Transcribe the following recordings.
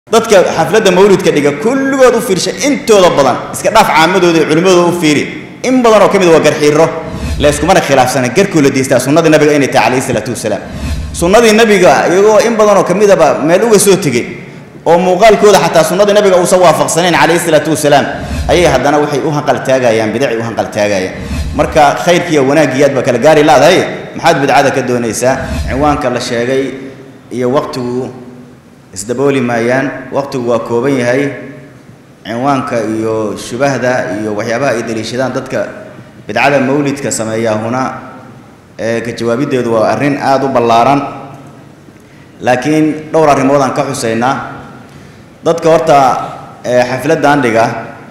dadka xafladda mawlidka dhiga kulligood u fiirsha intooda badan iska dhaaf caamadooda iyo culimmadooda u fiiri in badan oo ka mid waa garxiiro layskumana khilaafsana garkoo la deystaa sunnadii nabiga inay tahay calayhi salaatu wasalaam sunnadii nabiga iyagoo in badan oo ka midaba meel uga soo tegey oo muuqaalkooda xataa sunnadii nabiga uusan waafaqsanayn calayhi salaatu wasalaam ayay haddana waxay u hanqaltaagayaan bidacay u hanqaltaagayaan marka khayrkiiyo wanaaggiyaad baa kala gaari laadahay maxaad bidcada ka doonaysaa cinwaanka la sheegay iyo waqtigu isdabooli maayaan waqtigu waa kooban yahay cinwaanka iyo shubahda iyo waxyaabaha ay daliishadaan dadka bidcada mawlidka sameeyaa huna ee ka jawaabiddeedu waa arrin aada u ballaaran laakiin dhowr arrimood aan ka xuseynaa dadka horta xafladdan dhiga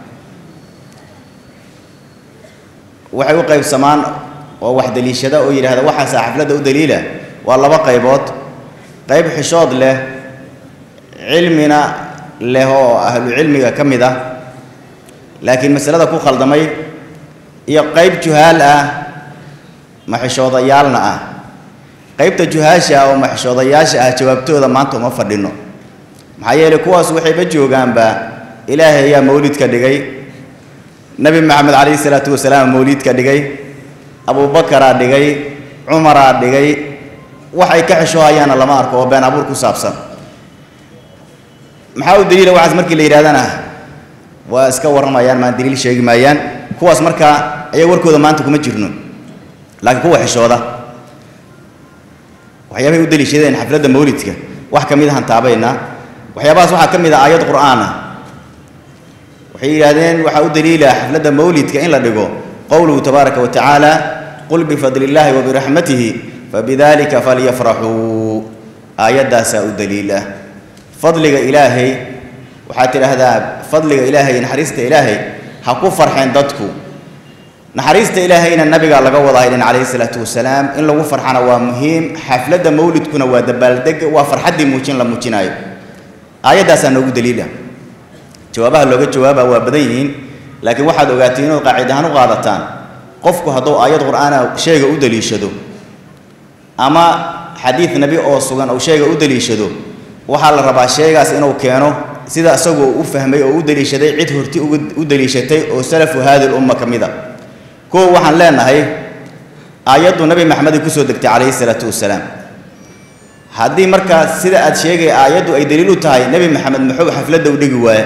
waxay u qaybsamaan oo wax daliishada oo yidhaahda waxaasaa xafladda u daliila waa laba qaybood qayb xishood leh cilmina leh oo ahlu cilmiga ka mid ah laakiin masalada ku khaldamay iyo qayb juhaal ah maxishoodayaalna ah qaybta juhaasha oo maxishoodayaasha ah jawaabtooda maanta uma fadhino maxaa yeelay kuwaas waxayba joogaanba ilaahay ayaa mawlidka dhigay nebi maxamed calayhi salaatu wasalaam mawlidka dhigay abubakaraa dhigay cumaraa dhigay waxay ka xishoohayaanna lama arko oo been abuur ku saabsan maxaa u daliila waxaas markii la yidhahdana waa iska warramayaan maan daliil sheegi maayaan kuwaas markaa ayaga warkooda maanta kuma jirno laakiin kuwa xishooda waxyaabahay u daliishadeen xafladda mawlidka wax ka mid ahaan taabaynaa waxyaabahaas waxaa ka mid ah aayad qur'aan ah waxay yidhaahdeen waxaa u daliila xafladda mawlidka in la dhigo qowluhu tabaaraka wa tacaala qul bifadli illaahi wa biraxmatihi fabidalika falyafraxuu aayaddaasaa u daliila fadliga ilaahay waxaad tidhaahdaa fadliga ilaahay iyo naxariista ilaahay ha ku farxeen dadku naxariista ilaahayna nabigaa laga wada haydhin calayhi salaatu wasalaam in lagu farxana waa muhiim xafladda mawlidkuna waa dabaaldeg waa farxaddii muujin la muujinaayo aayaddaasaa noogu daliila jawaabaha looga jawaaba waa badan yihiin laakiin waxaad ogaatiin inaad qaacid ahaan u qaadataan qofku hadduu aayad qur'aana sheega u daliishado ama xadiid nebi oo sugan uu sheega u daliishado waxaa la rabaa sheegaas inuu keeno sida isagoo u fahmay oo u daliishaday cid horti u daliishatay oo salafu haadi lumma ka mid a kow waxaan leenahay aayaddu nebi maxamedii kusoo degtay calayhi salaatu wasalaam haddii markaa sida aad sheegay aayaddu ay daliil u tahay nebi maxamed muxuu xafladda u dhigi waaye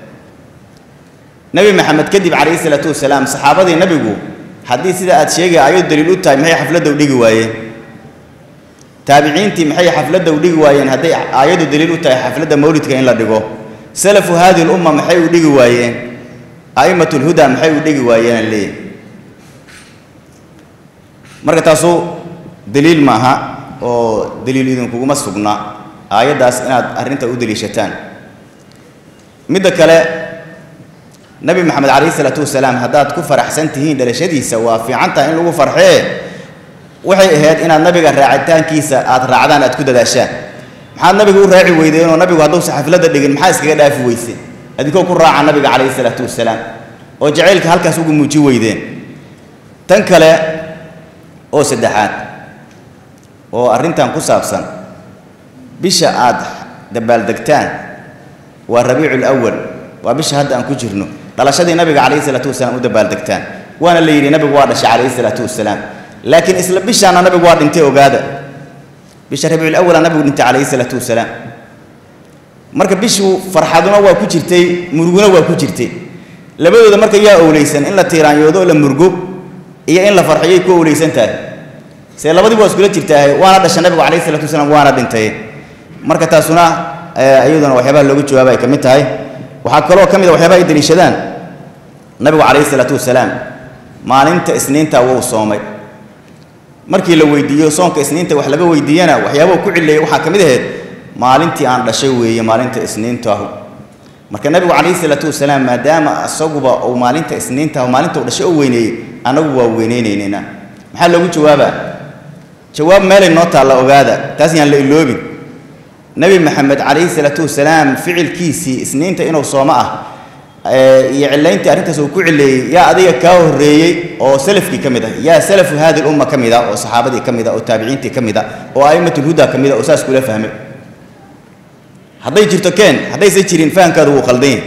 nebi maxamed kadib calayhi salaatu wasalaam saxaabadii nebigu haddii sida aad sheegay aayaddu daliil u tahay maxay xafladda u dhigi waayeen taabiciintii maxay xafladda u dhigi waayeen hadday aayaddu daliil u tahay xafladda mawlidka in la dhigo salafu haadi lumma maxay u dhigi waayeen a'imatu lhuda maxay u dhigi waayeenaan leeyahy marka taasu daliil maaha oo daliil idinkuguma sugna aayaddaas inaad arrinta u daliishataan midda kale nebi maxamed calayhi salaatu wasalaam haddaad ku faraxsan tihiin dhalashadiisa waa fiican tahay in lagu farxee waxay ahayd inaad nabiga raacitaankiisa aad raacdaan aad ku dadaashaan maxaad nabiga u raaci weydeenoo nabigu hadduusa xafladda dhigin maxaa iskaga dhaafi weyseen adinkoo ku raaca nabiga calayhi salaatu wasalaam oo jacaylka halkaas ugu muuji weydeen tan kale oo saddexaad oo arrintan ku saabsan bisha aad dabaaldegtaan waa rabiicu lawal waa bisha hadda aan ku jirno dhalashadii nabiga calayhi salaatu wasalaam u dabaaldegtaan waana la yidhi nabigu waa dhashay calayhi salaatu wasalaam laakiin isla bishaana nabigu waa dhintay ogaada bisha rabiicul awala nabigu dhintay calayhi salaatu wasalaam marka bishu farxaduna waa ku jirtay muruguna waa ku jirtay labadooda marka yaa owleysan in la tiiraanyoodo oo la murgo iyo in la farxiyay ku owleysan tahay see labadiba waa iskula jirtaa waana dhashay nabigu calayhi salatu wasalaam waana dhintay marka taasuna iyaduna waxyaabaha looga jawaaba ay ka mid tahay waxaa kaloo ka mid a waxyaabaha ay daliishadaan nabigu calayhi salaatu wasalaam maalinta isniinta wuu soomay markii la weydiiyo soonka isniinta wax laga weydiiyana waxyaabahu ku cileeyay waxaa ka mid ahayd maalintii aan dhashay weeye maalinta isniintahu marka nabigu calayhi salaatu wasalaam maadaama isaguba uu maalinta isniintahu maalinta uu dhashay oo weyneeyey annagu waa weyneynaynayna maxaa loogu jawaabaa jawaab meelay noo taalla ogaada taas yaan la iloobin nebi maxamed calayhi salaatu wasalaam ficilkiisii isniinta inuu soomo ah iyo cilayntii arrintaas uu ku cileeyey yaa adiga kaa horreeyey oo salafkii ka mid ah yaa salafu haadi lumma ka mid ah oo saxaabadii ka mid ah oo taabiciintii ka mid ah oo a'immatulhuda ka mid ah oo saas kula fahmay hadday jirto keen haddaysan jirin fahamkaadu wuu qaldan yahay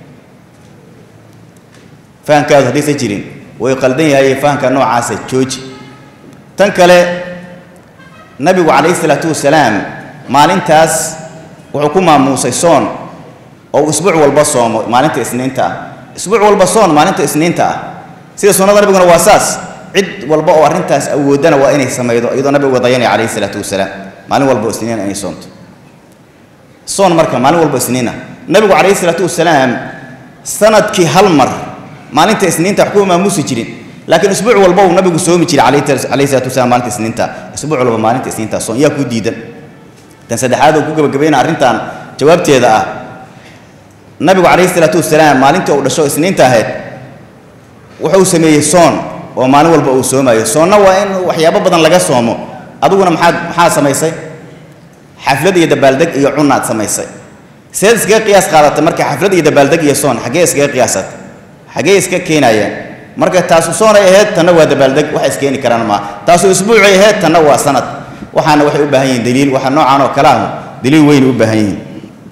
fahamkaadu haddaysan jirin way qaldan yahay fahamka noocaasa jooji tan kale nabigu calayhi salaatu wasalaam maalintaas wuxuu ku maamuusay soon oo isbuuc walba soomo maalinta isniinta ah isbuuc walba soon maalinta isniinta ah sida sunnada nabiguna waa saas cid walba oo arrintaas awoodana waa inay samaydo iyadoo nabigu dayanaya calayhi salaatu wasalaam maalin walba oo isniina inay soonto soon marka maalin walba isniina nabigu calayhi salaatu wasalaam sanadkii hal mar maalinta isniinta wax kuma maamuusi jirin laakiin isbuuc walba uu nabigu soomi jiray calayhi salaatu wasalaam maalinta isniinta isbuuc walba maalinta isniinta soon yaa ku diidan tan saddexaad oo ku gabagabayna arrintan jawaabteeda ah nabigu calayhi salaatu wasalaam maalintii uu dhasho isniinta ahayd wuxuu sameeyey soon oo maalin walba uu soomayo soonna waa in waxyaabo badan laga soomo adiguna maxaad maxaa samaysay xaflad iyo dabaaldeg iyo cunaad samaysay seed iskaga qiyaas qaadatay marka xaflad iyo dabaaldeg iyo soon xaggee iskaga qiyaasatay xaggee iska keenayeen marka taasu soonay ahayd tanna waa dabaaldeg wax iskeeni karaan maa taasu isbuucay ahayd tanna waa sanad waxaana waxay u baahan yihiin daliil waxa noocan oo kale ah daliil weyn u baahan yihiin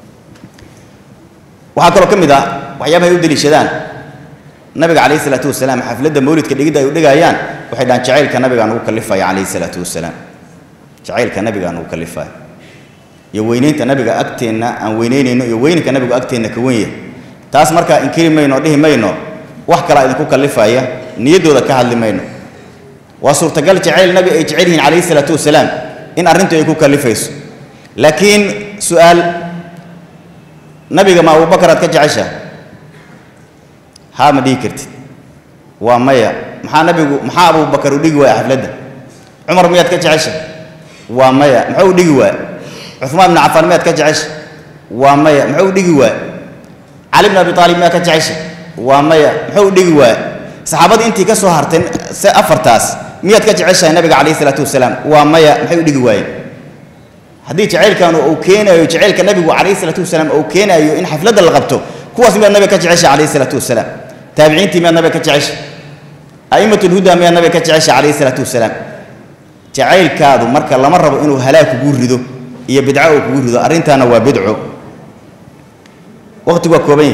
waxaa kaloo ka mid ah waxyaabaha ay u daliishadaan nabiga calayhi salaatu wasalaam xafladda mawlidka dhigidda ay u dhigayaan waxay dhahaan jacaylka nabigaa nagu kalifaya calayhi salaatu wasalaam jacaylka nabigaa nagu kalifaya iyo weynaynta nabiga agteenna aan weynaynayno iyo weyninka nabigu agteenna ka wen yahay taas markaa inkiri mayno dhihi mayno wax kalaa idinku kalifaya niyaddooda ka hadli mayno waa suurtagal jacayl nabi ay jecel yihiin calayhi salaatu wasalaam in arrintu ay ku kalifayso laakiin su-aal nabiga ma abubakar aad ka jecesha haa ma dhihi kartid waa maya maxaa nabigu maxaa abubakar u dhigi waaya xafladda cumar miyaad ka jecesha waa maya muxuu u dhigi waaya cumaan ibnu cafaan miyaad ka jecesha waa maya muxuu u dhigi waaya cali bn abi aalib miyaad ka jecesha waa maya muxuu u dhigi waaya saxaabadii intii ka soo hartay se afartaas miyaad ka jeceshahay nabiga calayhi salaatu wasalaam waa maya maxay u dhigi waayeen haddii jacaylkan uu keenayo jacaylka nabigu calayhi salaatu wasalaam uu keenayo in xafladda la qabto kuwaas miyaad nabiga ka jecesha calayhi salaatu wasalaam taabiciintii miyaad nabiga ka jecesha a'immat lhuda miyaad nabiga ka jecesha calayhi salaatu wasalaam jacaylkaadu marka lama rabo inuu halaag kugu rido iyo bidco uu kugu rido arrintaana waa bidco waqtigu waa kooban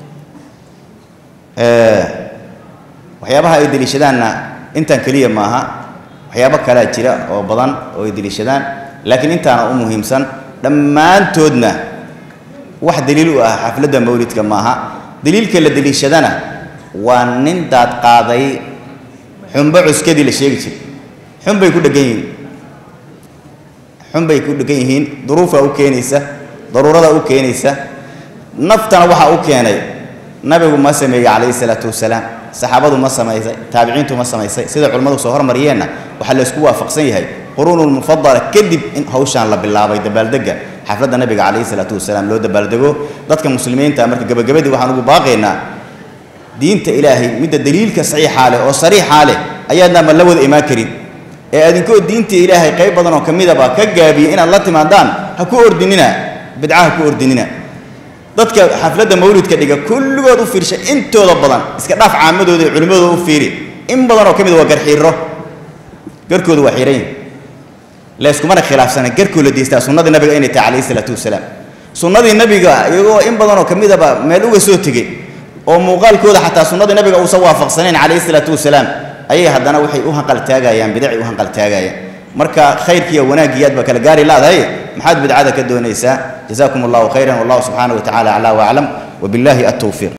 yahay waxyaabaha ay deliishadaanna intaan keliya maaha waxyaabo kalea jira oo badan oo ay deliishadaan laakiin intaana u muhiimsan dhammaantoodna wax daliil u ah xafladda mawlidka maaha daliilka la deliishadana waa nin daad qaaday xunbo cuskadii la sheegi jiray xunbay ku dhegan yihiin xunbay ku dhegan yihiin duruufaa u keenaysa daruurada u keenaysa naftana waxaa u keenay nabigu ma sameeyey calayhi salaatu wasalaam saxaabadu ma samaysay taabiciintu ma samaysay sida culimmadu soo hormariyeenna waxaa la isku waafaqsan yahay quruunulmufadala kadib in hawshaan la bilaabay dabaaldega xafladda nabiga calayhi salaatu wasalaam loo dabaaldego dadka muslimiinta marka gabagabadii waxaan ugu baaqaynaa diinta ilaahay midda daliilka saxiixaa leh oo sariixaa leh ayaadna ma la wada imaan karin ee adinkoo diinta ilaahay qayb badan oo ka midaba ka gaabiya inaad la timaadaan ha ku ordinina bidca ha ku ordinina dadka xafladda mawlidka dhiga kulligood u fiirsha intooda badan iska dhaaf caamadooda iyo culimmadooda u fiiri in badan oo ka mid waa garxiiro garkoodu waa xiran yihin layskumana khilaafsana garkoo la deystaa sunnadii nabiga inay tahay calayhi salaatu wasalaam sunnadii nabiga iyagoo in badan oo ka midaba meel uga soo tegey oo muuqaalkooda xataa sunnadii nabiga uusan waafaqsanayn calayhi salaatu wasalaam ayay haddana waxay u hanqaltaagayaan bidacay u hanqaltaagayaan marka khayrkiiyo wanaaggiyaad baa kala gaari laadahay maxaad bidcada ka doonaysaa جزاكم الله خيرا والله سبحانه وتعالى أعلى وأعلم وبالله التوفيق